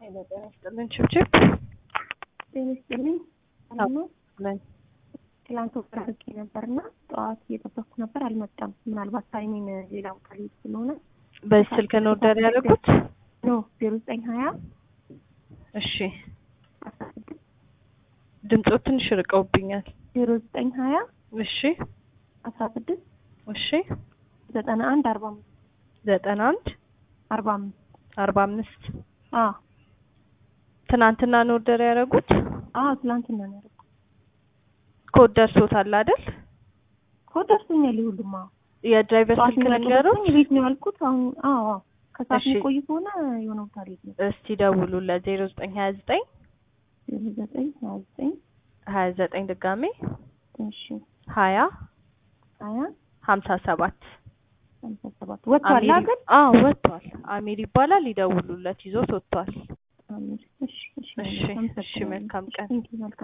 ጤና ይስጥልን ችብችብ ጤና ይስጥልኝ። ሰላም ነው? ነን። ትላንት ወፍራ አድርጌ ነበርና ጠዋት እየጠበቅኩ ነበር፣ አልመጣም። ምናልባት ታይሚን ሌላ ቦታ ላይ ስለሆነ በዚህ ስልክ ነው ኦርደር ያደረጉት? ኖ ዜሮ ዘጠኝ ሀያ እሺ አስራ ስድስት ድምፆ ትንሽ ርቀውብኛል። ዜሮ ዘጠኝ ሀያ እሺ አስራ ስድስት እሺ ዘጠና አንድ አርባ አምስት ዘጠና አንድ አርባ አምስት አርባ አምስት አዎ ትናንትና ነው ኦርደር ያደረጉት? አዎ ትላንትና ነው ያደረኩት። ኮድ ደርሶታል አይደል? ኮድ ደርሶኛል። ይሁሉም አዎ የድራይቨር ጠዋት ስልክ ነገሩት? እንደደረሰኝ ቤት ነው ያልኩት። አሁን አዎ አዎ ከሰዓት እሺ። የሚቆይ ከሆነ የሆነ ቦታ ላይ ነው እስቲ ደውሉለት ዜሮ ዘጠኝ ሀያ ዘጠኝ ዜሮ ዘጠኝ ሀያ ዘጠኝ ሀያ ዘጠኝ ድጋሜ እሺ ሀያ ሀያ ሀምሳ ሰባት ሃምሳ ሰባት ወጥቷል አሚር አገር አዎ ወጥቷል። አሚር ይባላል። ይደውሉለት ይዞት ወጥቷል። አሚር እሺ እሺ እሺ እሺ መልካም ቀን። ቴንኪው መልካም